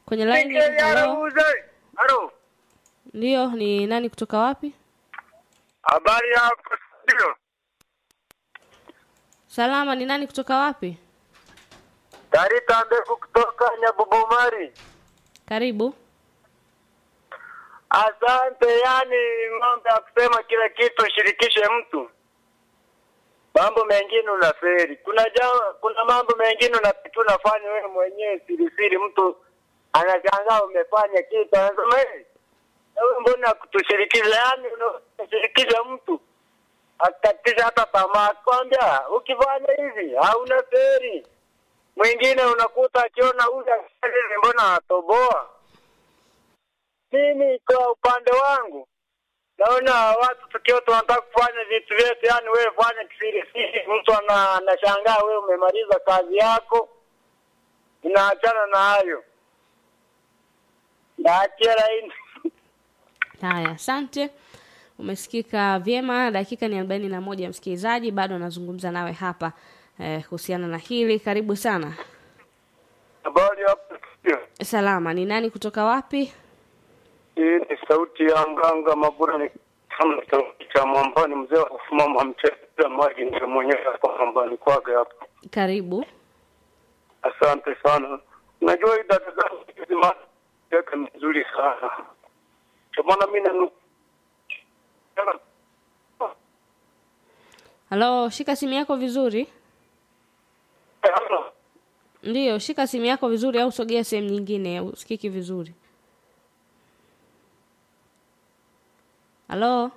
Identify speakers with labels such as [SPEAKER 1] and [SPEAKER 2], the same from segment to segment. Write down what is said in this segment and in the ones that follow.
[SPEAKER 1] kwenye line. Hello,
[SPEAKER 2] Uze. Halo.
[SPEAKER 1] ndio, ni nani kutoka wapi?
[SPEAKER 2] Habari ya ndio.
[SPEAKER 1] Salama, ni nani kutoka wapi?
[SPEAKER 2] Tarita ndefu kutoka Nyabubumari.
[SPEAKER 1] Karibu.
[SPEAKER 2] Asante, yani mambo ya kusema kila kitu ushirikishe mtu. Mambo mengine unaferi. Kuna jama, kuna mambo mengine unapitu unafanya wewe mwenyewe siri siri, mtu anashangaa umefanya kitu, anasema hey, wewe mbona kutushirikisha? Yani unashirikisha mtu akatisha hata tamaa, kwambia ukifanya hivi hauna feri. Mwingine unakuta akiona huyu akifanya mbona atoboa mimi kwa upande wangu naona watu tukiwa tunataka kufanya vitu vyetu, yani wewe fanya kisiri siri, mtu ana- anashangaa wewe umemaliza kazi yako, unaachana na hayo. Naachia laini.
[SPEAKER 1] Haya, asante. Umesikika vyema. Dakika ni arobaini na moja, msikilizaji, bado anazungumza nawe hapa eh, kuhusiana na hili. Karibu sana.
[SPEAKER 2] Habari hapo studio.
[SPEAKER 1] Salama, ni nani kutoka wapi?
[SPEAKER 2] Hii ni sauti ya Nganga Mabura, ni kama sauti cha mwambani, mzee wa kusimama mcheza maji, ndio mwenyewe kwa mwambani kwake hapo.
[SPEAKER 1] Karibu.
[SPEAKER 2] Asante sana. Najua hii dada zangu hizi yake mzuri sana. Kwa maana mimi na
[SPEAKER 1] Halo, shika simu yako vizuri. Ndiyo, shika simu yako vizuri au sogea sehemu nyingine, usikiki vizuri. Halo,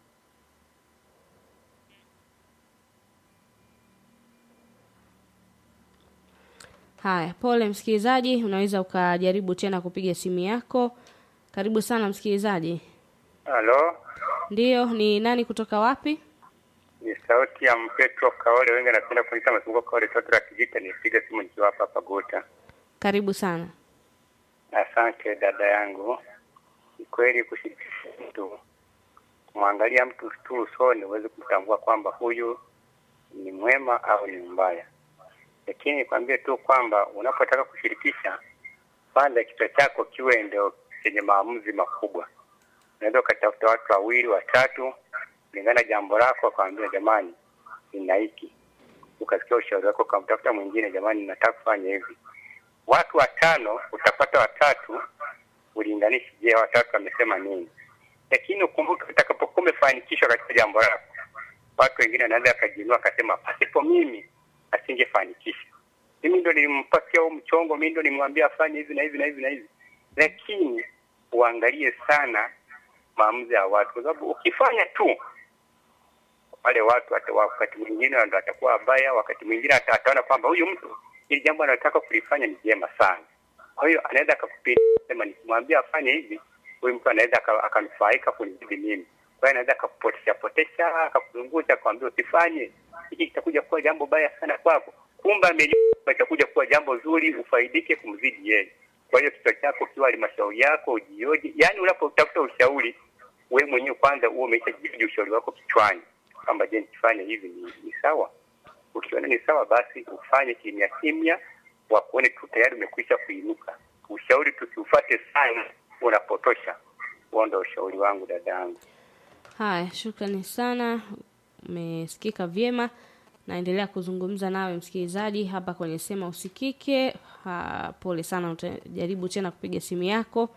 [SPEAKER 1] haya, pole msikilizaji, unaweza ukajaribu tena kupiga simu yako. Karibu sana msikilizaji.
[SPEAKER 3] Halo,
[SPEAKER 1] Ndiyo, ni nani kutoka wapi?
[SPEAKER 3] ni sauti ya Mpetro Kaole, wengi anapenda kuniita Masungo Kaole, toto la Kijita. Nipiga simu nikiwa hapa hapa Gota.
[SPEAKER 1] Karibu sana.
[SPEAKER 3] Asante dada yangu. Ni kweli kushirikisha mtu, kumwangalia mtu tu usoni, uweze kumtambua kwamba huyu ni mwema au ni mbaya. Lakini nikwambie tu kwamba unapotaka kushirikisha, kwanza kichwa chako kiwe ndio chenye maamuzi makubwa. Unaweza ukatafuta watu wawili watatu, kulingana na jambo lako, akamwambia jamani, nina hiki, ukasikia ushauri wako, ukamtafuta mwingine, jamani, nataka kufanya hivi. Watu watano utapata watatu, ulinganishi, je, watatu wamesema nini? Lakini ukumbuke, utakapokuwa umefanikishwa katika jambo lako, watu wengine wanaweza akajiinua akasema, pasipo mimi asingefanikisha. Mimi ndo nilimpatia huu mchongo, mimi ndo nimwambia afanye hivi na hivi na hivi na hivi. Lakini uangalie sana maamuzi ya watu, kwa sababu ukifanya tu wale watu hata wakati mwingine ndo atakuwa wabaya, wakati mwingine hata ataona kwamba huyu mtu ili jambo anataka kulifanya ni jema sana. Kwa hiyo anaweza akakupinda sema, nikimwambia afanye hivi, huyu mtu anaweza aka- akanufaika kunizidi mimi. Kwa hiyo anaweza akakupotesha potesha, akakuzungusha, akamwambia usifanye hiki, kitakuja kuwa jambo baya sana kwako. Kumbe amejua itakuja kuwa jambo zuri, ufaidike kumzidi yeye. Kwa hiyo kichwa chako kiwa halmashauri yako ujioje, yaani unapotafuta ushauri wewe mwenyewe kwanza uwe umeshajiji ushauri wako kichwani kwamba je, nikifanya hivi ni, ni sawa. Ukiona ni sawa, basi ufanye kimya kimya, wakuone tu tayari umekwisha kuinuka. Ushauri tusiufate sana, unapotosha. Huo ndo ushauri wangu dada yangu.
[SPEAKER 1] Haya, shukrani sana, umesikika vyema. Naendelea kuzungumza nawe msikilizaji hapa kwenye Sema Usikike. Ha, pole sana, utajaribu tena kupiga simu yako.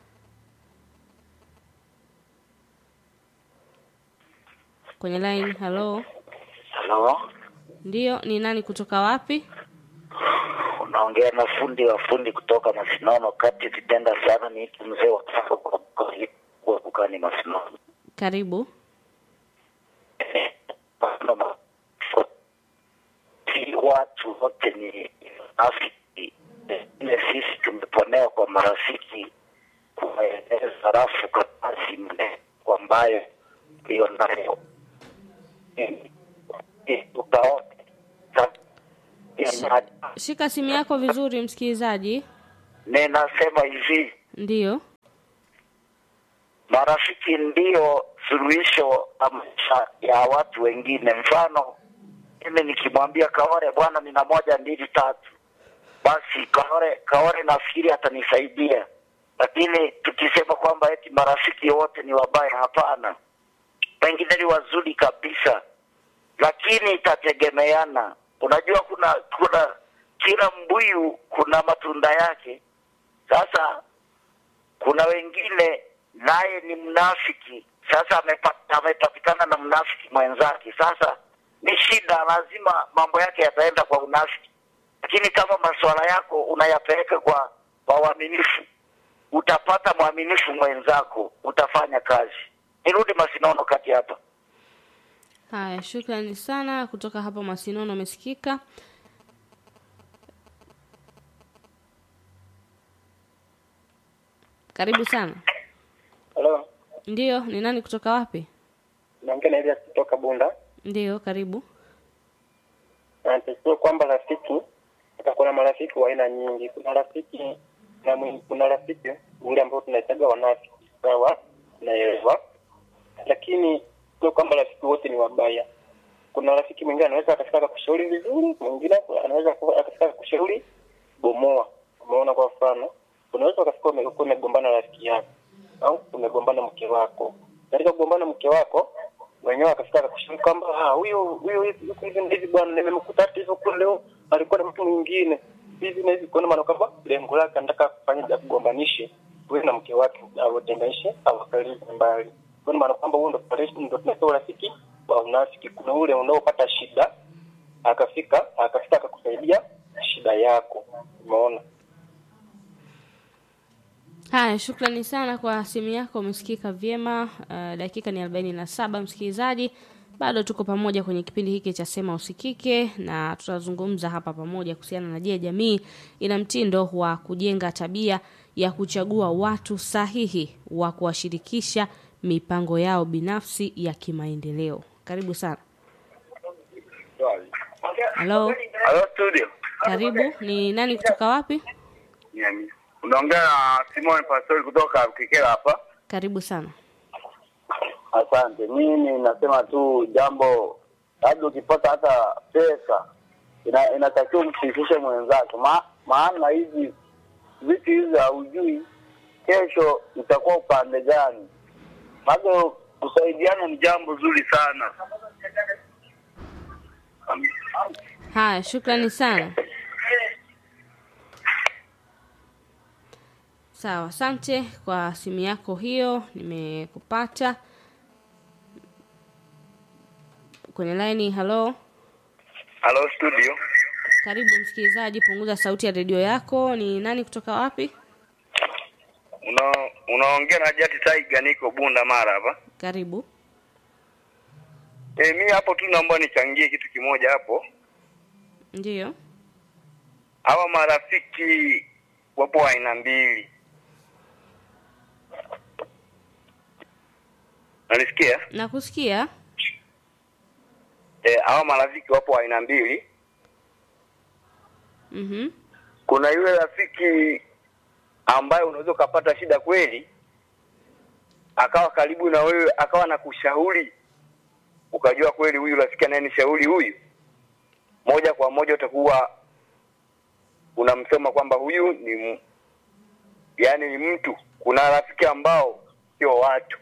[SPEAKER 1] Kwenye line, halo,
[SPEAKER 4] Halo,
[SPEAKER 1] ndiyo, ni nani kutoka wapi?
[SPEAKER 4] unaongea na fundi wa fundi kutoka Masinono kati kitenda sana ni mzee wa kafa kwa kwa kukani Masinono.
[SPEAKER 1] Karibu.
[SPEAKER 4] Si watu wote ni rafiki, ile sisi tumeponewa kwa marafiki kuwaeleza rafu kazi mne ambayo hiyo nayo utaona
[SPEAKER 1] Shika simu yako vizuri msikilizaji.
[SPEAKER 4] ninasema hivi
[SPEAKER 1] Ndiyo,
[SPEAKER 4] marafiki ndio suluhisho la maisha ya watu wengine. Mfano, mimi nikimwambia Kaore, bwana, nina moja mbili tatu, basi Kaore Kaore nafikiri atanisaidia, lakini tukisema kwamba eti marafiki wote ni wabaya, hapana, pengine ni wazuri kabisa, lakini itategemeana. Unajua, kuna kuna kila mbuyu kuna matunda yake. Sasa kuna wengine naye ni mnafiki, sasa amepa- amepatikana na mnafiki mwenzake, sasa ni shida, lazima mambo yake yataenda kwa unafiki. Lakini kama masuala yako unayapeleka kwa kwa uaminifu, utapata mwaminifu mwenzako, utafanya kazi. Nirudi Masinono kati hapa.
[SPEAKER 1] Haya, shukrani sana kutoka hapa Masinono, umesikika. Karibu sana.
[SPEAKER 5] Halo,
[SPEAKER 1] Ndiyo, ni nani kutoka wapi?
[SPEAKER 5] naongea na Elias kutoka Bunda.
[SPEAKER 1] Ndiyo, karibu.
[SPEAKER 5] Anatakiwa kwamba rafiki, hata kuna marafiki wa aina nyingi. Kuna rafiki na mwi- kuna rafiki ule ambao tunaitaga wanafiki, sawa, naelewa, lakini sio kwamba rafiki wote ni wabaya. Kuna rafiki mwingine anaweza akafika akakushauri vizuri, mwingine anaweza akafika akakushauri bomoa. Umeona, kwa mfano, unaweza ukafika ume- ukiwa umegombana na rafiki yako au umegombana mke wako. Katika kugombana mke wako wenyewe akafika akakushauri kwamba ah, huyu huyu hivi yuko hivi na hivi bwana, nimemkuta hata hivyo kule leo alikuwa na mtu mwingine hivi na hivi, kwa maana kwamba lengo lake anataka kufanya ja kugombanishe wewe na mke wake, awatenganishe awakalize mbali. Kwa maana kwamba huo ndo ndo tunaita urafiki wa unafiki. Kuna ule unaopata shida akafika akafika akakusaidia shida yako, umeona.
[SPEAKER 1] Haya, shukrani sana kwa simu yako, umesikika vyema. Uh, dakika ni arobaini na saba msikilizaji, bado tuko pamoja kwenye kipindi hiki cha Sema Usikike, na tutazungumza hapa pamoja kuhusiana na je, jamii ina mtindo wa kujenga tabia ya kuchagua watu sahihi wa kuwashirikisha mipango yao binafsi ya kimaendeleo. Karibu sana. Halo,
[SPEAKER 2] Halo studio.
[SPEAKER 1] karibu. Ni nani kutoka wapi?
[SPEAKER 2] Nyami. Unaongea na Simon Pastori kutoka Kikera hapa.
[SPEAKER 1] Karibu sana.
[SPEAKER 6] Asante. Mimi nasema tu jambo, labda ukipata hata pesa ina, inatakiwa mshirikishe mwenzako, ma, maana hizi vitu hizi haujui kesho itakuwa upande gani.
[SPEAKER 2] Bado kusaidiana ni jambo zuri sana.
[SPEAKER 1] Haya, shukrani sana. Sawa, asante kwa simu yako hiyo, nimekupata kwenye laini. Halo,
[SPEAKER 2] Halo studio.
[SPEAKER 1] karibu msikilizaji, punguza sauti ya redio yako. Ni nani kutoka wapi?
[SPEAKER 2] Una unaongea na Jati Tiger niko Bunda Mara hapa.
[SPEAKER 1] Karibu.
[SPEAKER 2] Eh, mimi hapo tu naomba nichangie kitu kimoja hapo.
[SPEAKER 1] Ndiyo,
[SPEAKER 2] Hawa marafiki wapo wa aina mbili. Nalisikia?
[SPEAKER 1] nakusikia.
[SPEAKER 2] Eh, hawa marafiki wapo wa aina mbili.
[SPEAKER 1] Mhm,
[SPEAKER 2] Kuna yule rafiki ambaye unaweza ukapata shida kweli, akawa karibu na wewe, akawa na kushauri, ukajua kweli huyu rafiki anayenishauri huyu, moja kwa moja utakuwa unamsema kwamba huyu ni m- yaani ni mtu. Kuna rafiki ambao sio watu,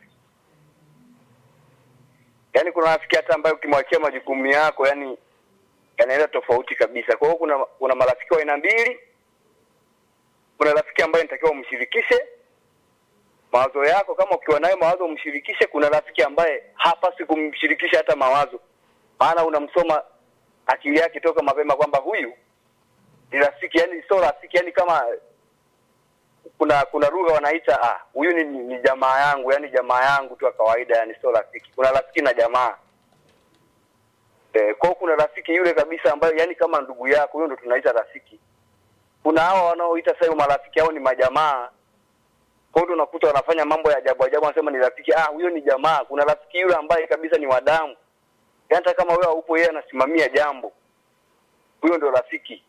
[SPEAKER 2] yaani kuna rafiki hata ambaye ukimwachia majukumu yako, yani yanaenda tofauti kabisa. Kwa hiyo kuna kuna marafiki wa aina mbili. Kuna rafiki ambaye nitakiwa umshirikishe mawazo yako, kama ukiwa nayo mawazo umshirikishe. Kuna rafiki ambaye hapasi kumshirikisha hata mawazo, maana unamsoma akili yake toka mapema kwamba huyu ni rafiki, yani sio rafiki, yani kama kuna kuna lugha wanaita ah, huyu ni, ni jamaa yangu, yani jamaa yangu tu ya kawaida, yani sio rafiki. Kuna rafiki na jamaa Eh, kwa hiyo kuna rafiki yule kabisa ambayo yani kama ndugu yako, huyo ndo tunaita rafiki. Kuna hawa wanaoita sasa marafiki hao ni majamaa. Kwa hiyo unakuta wanafanya mambo ya ajabu ajabu, wanasema ni rafiki. Ah, huyo ni jamaa. Kuna rafiki yule ambaye kabisa ni wadamu, yaani hata kama wewe haupo, yeye anasimamia jambo, huyo ndo rafiki.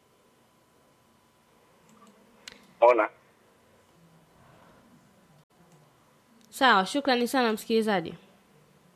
[SPEAKER 2] Ona,
[SPEAKER 1] sawa. Shukrani sana msikilizaji,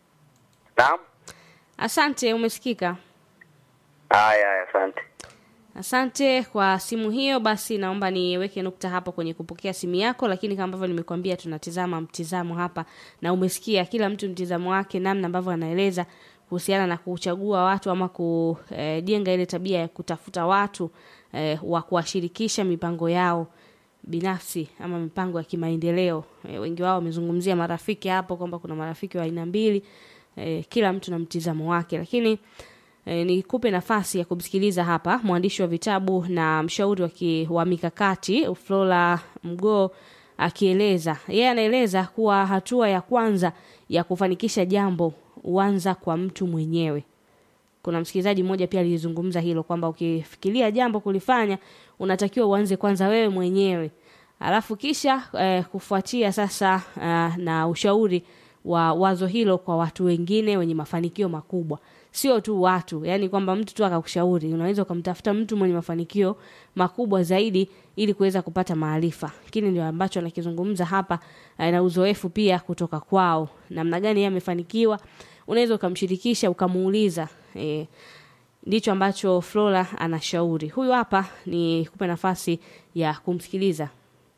[SPEAKER 2] naam.
[SPEAKER 1] asante. Umesikika.
[SPEAKER 2] Haya, haya, asante.
[SPEAKER 1] Asante kwa simu hiyo. Basi naomba niweke nukta hapo kwenye kupokea simu yako, lakini kama ambavyo nimekuambia, tunatizama mtizamo hapa, na umesikia kila mtu mtizamo wake, namna ambavyo anaeleza kuhusiana na kuchagua watu ama kujenga ile tabia ya kutafuta watu eh, wa kuwashirikisha mipango yao binafsi ama mipango ya kimaendeleo. E, wengi wao wamezungumzia marafiki hapo kwamba kuna marafiki wa aina mbili. E, kila mtu na mtizamo wake, lakini e, nikupe nafasi ya kumsikiliza hapa mwandishi wa vitabu na mshauri wa, ki, wa mikakati Flora Mgoo akieleza. Yeye anaeleza kuwa hatua ya kwanza ya kufanikisha jambo huanza kwa mtu mwenyewe. Kuna msikilizaji mmoja pia alizungumza hilo kwamba ukifikiria jambo kulifanya unatakiwa uanze kwanza wewe mwenyewe, alafu kisha eh, kufuatia sasa eh, na ushauri wa wazo hilo kwa watu wengine wenye mafanikio makubwa, sio tu watu, yani kwamba mtu tu akakushauri. Unaweza ukamtafuta mtu mwenye mafanikio makubwa zaidi ili kuweza kupata maarifa. Lakini ndio ambacho anakizungumza hapa eh, na uzoefu pia kutoka kwao, namna gani yeye amefanikiwa. Unaweza ukamshirikisha ukamuuliza eh, ndicho ambacho Flora anashauri. Huyu hapa ni kupe nafasi ya kumsikiliza.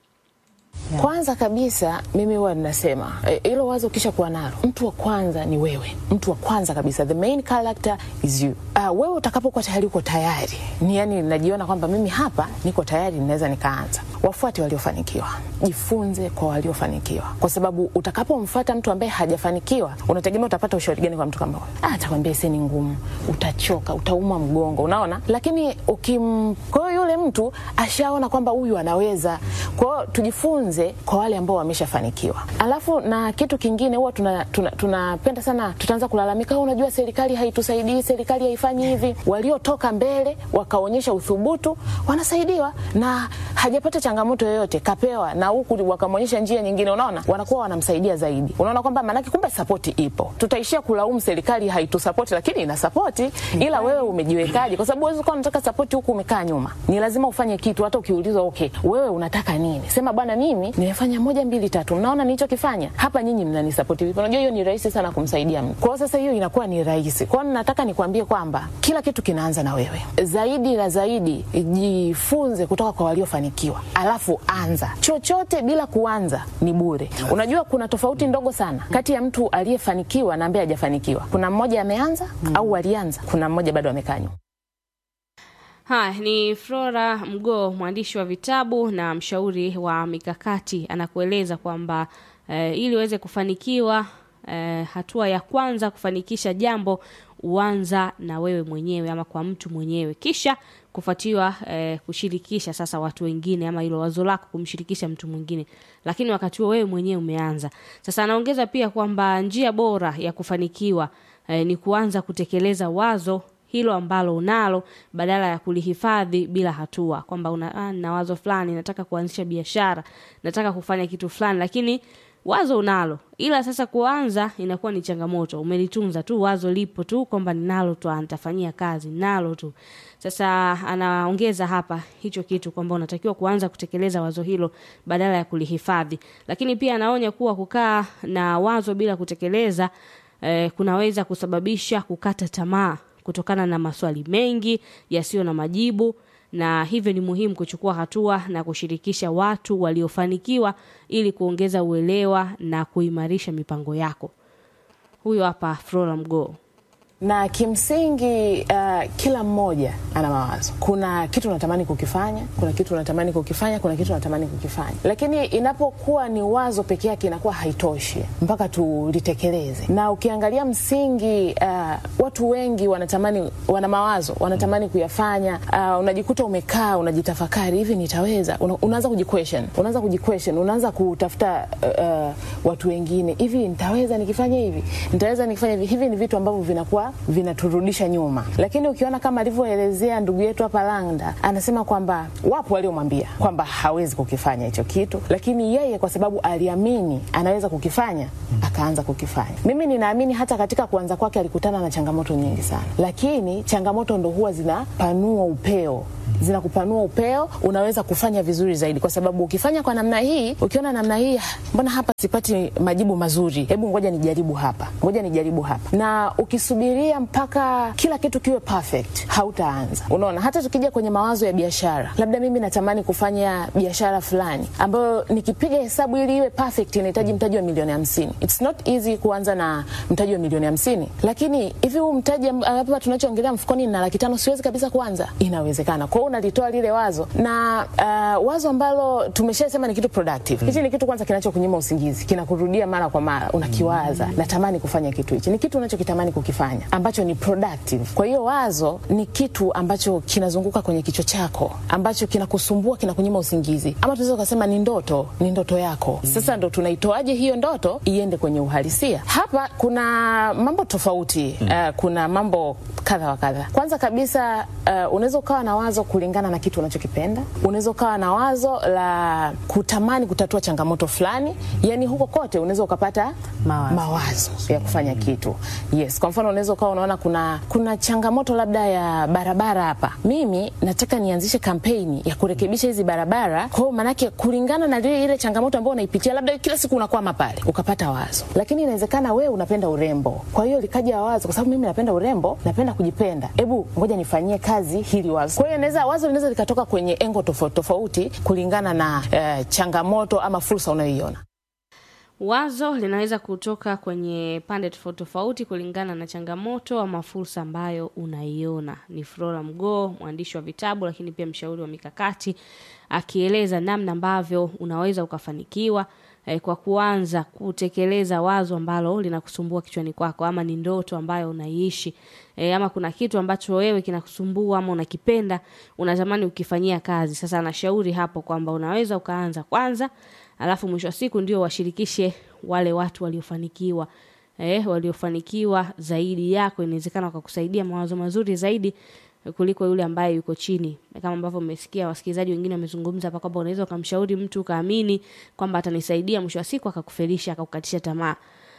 [SPEAKER 7] Kwanza kabisa mimi huwa ninasema hilo e, wazo kisha kuwa nalo, mtu wa kwanza ni wewe. Mtu wa kwanza kabisa, the main character is you. Uh, wewe utakapokuwa tayari, uko tayari ni yani, najiona kwamba mimi hapa niko tayari, ninaweza nikaanza. Wafuate waliofanikiwa, jifunze kwa waliofanikiwa, kwa sababu utakapomfuata mtu ambaye hajafanikiwa, unategemea utapata ushauri gani kwa mtu kama huyo? Ah, atakwambia isi ni ngumu, utachoka, utauma mgongo, unaona. Lakini ukim, kwa hiyo yule mtu ashaona kwamba huyu anaweza. Kwa hiyo tujifunze kwa wale ambao wameshafanikiwa. Alafu na kitu kingine huwa tunapenda tuna, tuna, tuna sana, tutaanza kulalamika, unajua serikali haitusaidii, serikali haifanyi hivi. Waliotoka mbele wakaonyesha uthubutu, wanasaidiwa na hajapata changamoto yoyote, kapewa na huku wakamwonyesha njia nyingine, unaona, wanakuwa wanamsaidia zaidi. Unaona kwamba maanake kumbe sapoti ipo. Tutaishia kulaumu serikali haitusapoti, lakini ina sapoti, ila wewe umejiwekaje? Kwa sababu huwezi kuwa unataka sapoti huku umekaa nyuma. Ni lazima ufanye kitu, hata ukiulizwa okay, wewe unataka nini, sema bwana, mimi nimefanya moja mbili tatu, mnaona nilichokifanya hapa, nyinyi mnanisapoti vipi? Unajua hiyo ni rahisi sana kumsaidia mtu. Kwa sasa hiyo inakuwa ni rahisi. Kwa hiyo nataka nikwambie kwamba kila kitu kinaanza na wewe. Zaidi na zaidi, jifunze kutoka kwa waliofanikiwa, alafu anza. Chochote bila kuanza ni bure. Unajua kuna tofauti ndogo sana kati ya mtu aliyefanikiwa na ambaye hajafanikiwa. Kuna mmoja ameanza mm, au alianza, kuna mmoja bado amekaa nyuma.
[SPEAKER 1] Haya ni Flora Mgoo, mwandishi wa vitabu na mshauri wa mikakati, anakueleza kwamba eh, ili uweze kufanikiwa eh, hatua ya kwanza kufanikisha jambo uanza na wewe mwenyewe ama kwa mtu mwenyewe, kisha kufuatiwa eh, kushirikisha sasa watu wengine, ama hilo wazo lako kumshirikisha mtu mwingine, lakini wakati huo wewe mwenyewe umeanza. Sasa anaongeza pia kwamba njia bora ya kufanikiwa eh, ni kuanza kutekeleza wazo hilo ambalo unalo badala ya kulihifadhi bila hatua, kwamba una ah, na wazo fulani, nataka kuanzisha biashara, nataka kufanya kitu fulani, lakini wazo unalo, ila sasa kuanza inakuwa ni changamoto. Umelitunza tu wazo, lipo tu kwamba ninalo tu, nitafanyia kazi, nalo tu. Sasa anaongeza hapa hicho kitu kwamba unatakiwa kuanza kutekeleza wazo hilo badala ya kulihifadhi, lakini pia anaonya kuwa kukaa na wazo bila kutekeleza eh, kunaweza kusababisha kukata tamaa kutokana na maswali mengi yasiyo na majibu, na hivyo ni muhimu kuchukua hatua na kushirikisha watu waliofanikiwa ili kuongeza uelewa na kuimarisha mipango yako. Huyo hapa Flora Mgoo
[SPEAKER 7] na kimsingi uh, kila mmoja ana mawazo. Kuna kitu unatamani kukifanya, kuna kitu unatamani kukifanya, kuna kitu unatamani kukifanya, lakini inapokuwa ni wazo peke yake inakuwa haitoshi mpaka tulitekeleze. Na ukiangalia msingi, uh, watu wengi wanatamani, wana mawazo, wanatamani kuyafanya. Uh, unajikuta umekaa unajitafakari, hivi nitaweza? Una, unaanza kujiquestion, unaanza kujiquestion, unaanza kutafuta uh, watu wengine, hivi nitaweza nikifanya hivi, nitaweza nikifanya hivi. Hivi ni vitu ambavyo vinakuwa vinaturudisha nyuma, lakini ukiona kama alivyoelezea ndugu yetu hapa Langda, anasema kwamba wapo waliomwambia kwamba hawezi kukifanya hicho kitu, lakini yeye kwa sababu aliamini anaweza kukifanya akaanza kukifanya. Mimi ninaamini hata katika kuanza kwake alikutana na changamoto nyingi sana, lakini changamoto ndo huwa zinapanua upeo zinakupanua upeo, unaweza kufanya vizuri zaidi, kwa sababu ukifanya kwa namna hii, ukiona namna hii, mbona hapa sipati majibu mazuri, hebu ngoja nijaribu hapa, ngoja nijaribu hapa. Na ukisubiria mpaka kila kitu kiwe perfect, hautaanza. Unaona, hata tukija kwenye mawazo ya biashara, labda mimi natamani kufanya biashara fulani ambayo nikipiga hesabu ili iwe perfect inahitaji mtaji wa milioni hamsini. It's not easy kuanza na mtaji wa milioni hamsini, lakini hivi huu mtaji amb- hapa tunachoongelea mfukoni na laki tano, siwezi kabisa kuanza. Inawezekana. Kwa hiyo unalitoa lile wazo na uh, wazo ambalo tumeshasema ni kitu productive. Hichi ni kitu kwanza kinachokunyima usingizi, kinakurudia mara kwa mara, unakiwaza, natamani kufanya kitu hichi. Ni kitu unachokitamani kukifanya ambacho ni productive. Kwa hiyo wazo ni kitu ambacho kinazunguka kwenye kichwa chako, ambacho kinakusumbua, kinakunyima usingizi, ama tunaweza kusema ni ndoto, ni ndoto yako. Sasa ndo tunaitoaje hiyo ndoto iende kwenye uhalisia? Hapa kuna mambo tofauti uh, kuna mambo kadha wa kadha. Kwanza kabisa uh, unaweza ukawa na wazo kulingana na kitu unachokipenda. Unaweza ukawa na wazo la kutamani kutatua changamoto fulani, yani huko kote unaweza ukapata
[SPEAKER 8] Mawazo.
[SPEAKER 7] mawazo ya kufanya kitu. Yes, kwa mfano unaweza ukawa unaona kuna kuna changamoto labda ya barabara hapa, mimi nataka nianzishe kampeni ya kurekebisha hizi barabara. Kwa hiyo maanake kulingana na ile ile changamoto ambayo unaipitia, labda kila siku unakwama pale, ukapata wazo. Lakini inawezekana wewe unapenda urembo, kwa hiyo likaja wazo, kwa sababu mimi napenda urembo, napenda kujipenda, hebu ngoja nifanyie kazi hili wazo. Kwa hiyo inaweza wazo linaweza likatoka kwenye engo tofauti tofauti kulingana na eh, changamoto ama fursa unayoiona.
[SPEAKER 1] Wazo linaweza kutoka kwenye pande tofauti tofauti kulingana na changamoto ama fursa ambayo unaiona. Ni Flora Mgoo, mwandishi wa vitabu lakini pia mshauri wa mikakati, akieleza namna ambavyo unaweza ukafanikiwa eh, kwa kuanza kutekeleza wazo ambalo linakusumbua kichwani kwako, ama ni ndoto ambayo unaiishi eh, ama kuna kitu ambacho wewe kinakusumbua ama unakipenda unatamani ukifanyia kazi. Sasa anashauri hapo kwamba unaweza ukaanza kwanza alafu mwisho wa siku ndio washirikishe wale watu waliofanikiwa eh, waliofanikiwa zaidi yako inawezekana wakakusaidia mawazo mazuri zaidi kuliko yule ambaye yuko chini kama ambavyo mmesikia wasikilizaji wengine wamezungumza hapa kwamba unaweza ukamshauri mtu ukaamini kwamba atanisaidia mwisho wa siku akakufelisha akakukatisha tamaa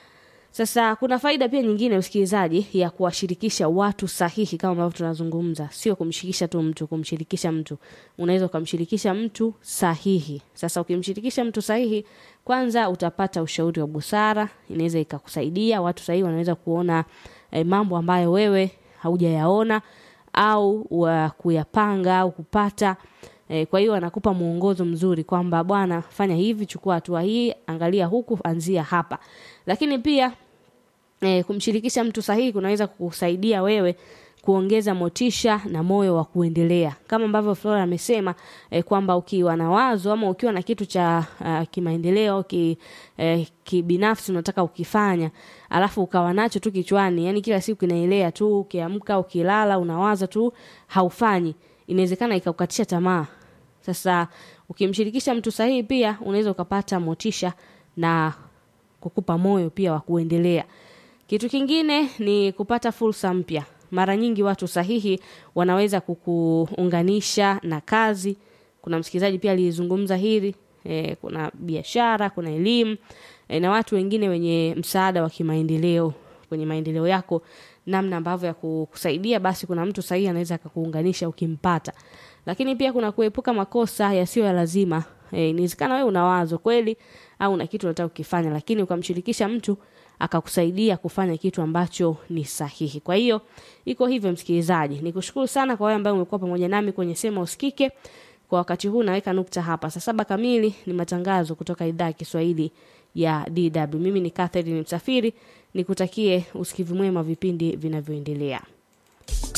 [SPEAKER 1] sasa kuna faida pia nyingine msikilizaji ya kuwashirikisha watu sahihi kama ambavyo tunazungumza, sio kumshirikisha tu mtu, kumshirikisha mtu. Unaweza ukamshirikisha mtu sahihi. Sasa ukimshirikisha mtu sahihi, kwanza utapata ushauri wa busara, inaweza ikakusaidia. Watu sahihi wanaweza kuona eh, mambo ambayo wewe haujayaona au wa kuyapanga au kupata E, kwa hiyo anakupa mwongozo mzuri kwamba bwana, fanya hivi, chukua hatua hii, angalia huku, anzia hapa. Lakini pia e, kumshirikisha mtu sahihi kunaweza kukusaidia wewe kuongeza motisha na moyo wa kuendelea, kama ambavyo Flora amesema e, kwamba ukiwa na wazo ama ukiwa na kitu cha uh, kimaendeleo ki, eh, kibinafsi unataka ukifanya, alafu ukawa nacho tu kichwani, yani kila siku kinaelea tu, ukiamka ukilala unawaza tu, haufanyi, inawezekana ikakukatisha tamaa. Sasa ukimshirikisha mtu sahihi, pia unaweza ukapata motisha na kukupa moyo pia wa kuendelea. Kitu kingine ni kupata fursa mpya. Mara nyingi watu sahihi wanaweza kukuunganisha na kazi. Kuna msikilizaji pia alizungumza hili e, kuna biashara, kuna elimu e, na watu wengine wenye msaada wa kimaendeleo kwenye maendeleo yako, namna ambavyo ya kukusaidia, basi kuna mtu sahihi anaweza akakuunganisha ukimpata. Lakini pia kuna kuepuka makosa yasiyo ya lazima. E, inawezekana wewe una wazo kweli au una kitu unataka kukifanya, lakini ukamshirikisha mtu akakusaidia kufanya kitu ambacho ni sahihi. Kwa hiyo iko hivyo, msikilizaji, nikushukuru sana kwa wewe ambaye umekuwa pamoja nami kwenye Sema Usikike. Kwa wakati huu naweka nukta hapa. Saa saba kamili ni matangazo kutoka idhaa ya Kiswahili ya DW. Mimi ni Catherine Msafiri, nikutakie usikivu mwema vipindi vinavyoendelea.